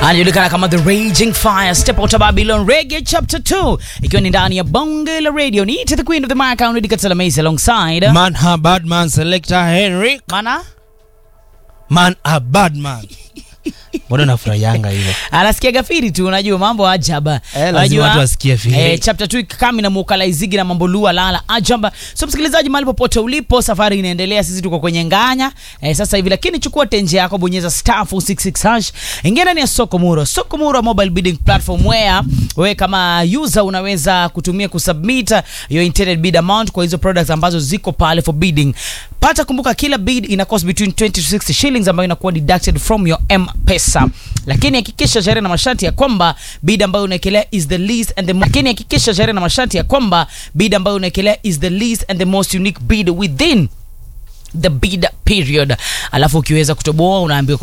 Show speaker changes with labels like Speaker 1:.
Speaker 1: anajulikana kama The Raging Fire, Step Out of Babylon Reggae Chapter 2, ikiwa ni ndani ya bonge la radio. Ni to the queen of the mic, Aunidi Katela Mace alongside
Speaker 2: Man a bad man selector Henry.
Speaker 1: mana
Speaker 2: Man a bad man. Mbona nafurahianga hivyo?
Speaker 1: anasikia gafiri tu, unajua mambo ajaba.
Speaker 2: Eh, lazima watu wasikie firi.
Speaker 1: eh, chapter 2 kama na mukalaizigi na mambo lua lala ajaba. So msikilizaji, mahali popote ulipo, safari inaendelea, sisi tuko kwenye nganya eh, sasa hivi, lakini chukua tenje yako, bonyeza star 466 hash, ingia ndani ya soko muro, soko muro mobile bidding platform where wewe kama user unaweza kutumia kusubmit your intended bid amount kwa hizo products ambazo ziko pale for bidding. Pata kumbuka, kila bid ina cost between 20 to 60 shillings ambayo inakuwa deducted from your M-Pesa, lakini hakikisha sheria na masharti ya kwamba bid ambayo unaekelea is the least and the lakini hakikisha sheria na masharti ya kwamba bid ambayo unaekelea is the least and the most unique bid within the bid period, alafu ukiweza kutoboa unaambiwa